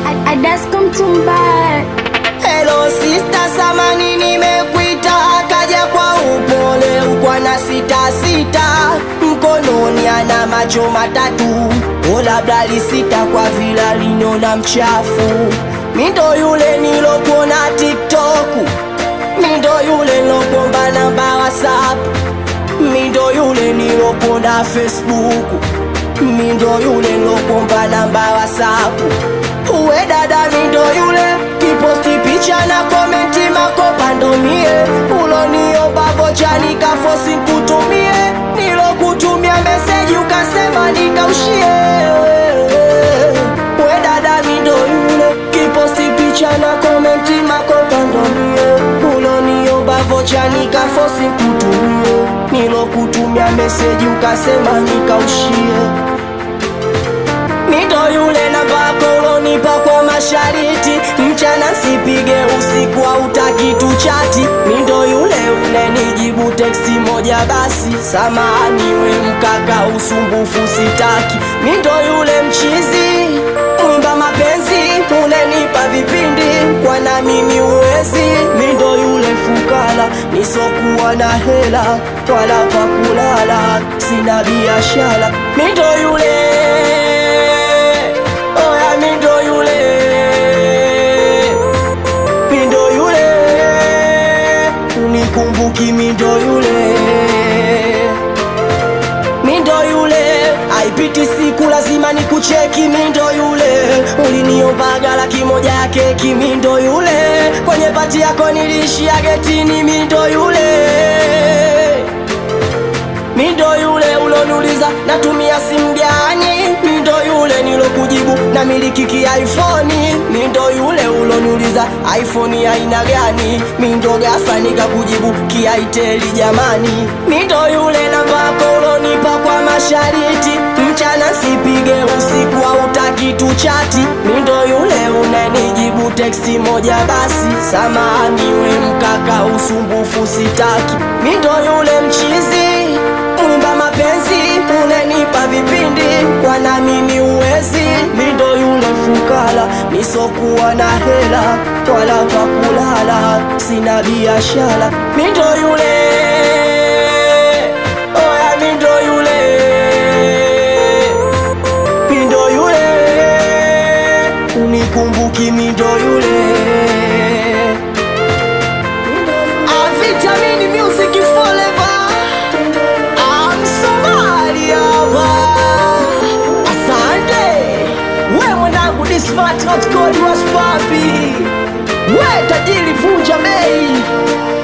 Adasko Mtumba. Hello sister, samani nimekuita, akaja kwa upole ukwa na sita sita, mkononi ana macho matatu, o labda lisita kwa vila linona mchafu. Mindo yule nilokuona TikTok, mindo yule nilokuomba namba WhatsApp, mindo yule nilokuona Facebook, mindo yule nilokuomba namba WhatsApp. Uwe dada mindo yule kiposti picha na komenti makopa ndo mie uloniomba vocha nikafosi kutumie nilokutumia meseji ukasema nikaushie Uwe dada mindo yule kiposti picha na komenti makopa ndo mie uloniomba vocha nikafosi kutumie nilokutumia meseji ukasema nikaushie Mito yule namba yako ulonipa kwa mashariti, mchana sipige, usiku hautaki tuchati. Mindo yule unenijibu teksti moja basi, samahani we mkaka, usumbufu sitaki. Mindo yule mchizi mwimba mapenzi, unenipa vipindi kwa na mimi uwezi. Mindo yule fukara, nisokuwa na hela wala pa kulala, sina biashara. Mindo yule Oya mindo yule Mindo yule Unikumbuki mindo yule Mindo yule Haipiti siku lazima nikucheki mindo yule Uliniombaga laki moja ya keki mindo yule Kwenye pati yako nilishia getini mindo yule Mindo yule uloniuliza natumia simu gani? Mindo yule nilokujibu na miliki ki iPhone. Mindo yule uloniuliza iPhone ya aina gani? Mindo ghafla nikakujibu kiaiteli jamani. Mindo yule namba yako ulonipa kwa mashariti, mchana sipige, usiku hautaki tuchati. Mindo yule unanijibu teksti moja basi, samahani we mkaka, usumbufu sitaki. Mindo yule mchizi mwimba mapenzi unenipa vipindi kwa na mimi uwezi mindo yule fukara nisokuwa na hela wala pa kulala sina biashara mindo yule oya mindo yule mindo yule unikumbuki mindo yule Ah, Vitamini Music Forever I'm Somalia Asante We mwanangu ni smart not cold was papi We tajiri vunja bei